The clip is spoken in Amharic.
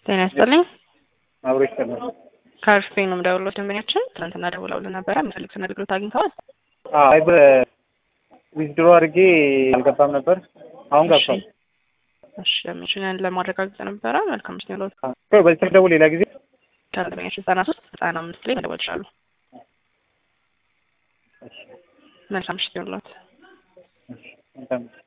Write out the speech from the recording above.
ጤና ይስጥልኝ። አብሮ ይሰማል። ከአርፌ ነው የምደውለው። ደንበኛችን ትናንትና ደውለውልን ነበረ። የሚፈልጉትን አገልግሎት አግኝተዋል? አይ በዊዝድሮ አድርጌ አልገባም ነበር። አሁን ገብቷል። እሺ ደንበኛችን ለማረጋገጥ ነበረ። መልካም ስ ሎት በዚህ ስልክ ደውል ሌላ ጊዜ ከደንበኛችን ዘጠና ሶስት ዘጠና አምስት ላይ መደወል ይችላሉ። መልካም ምሽት ይሁንልዎት። መልካም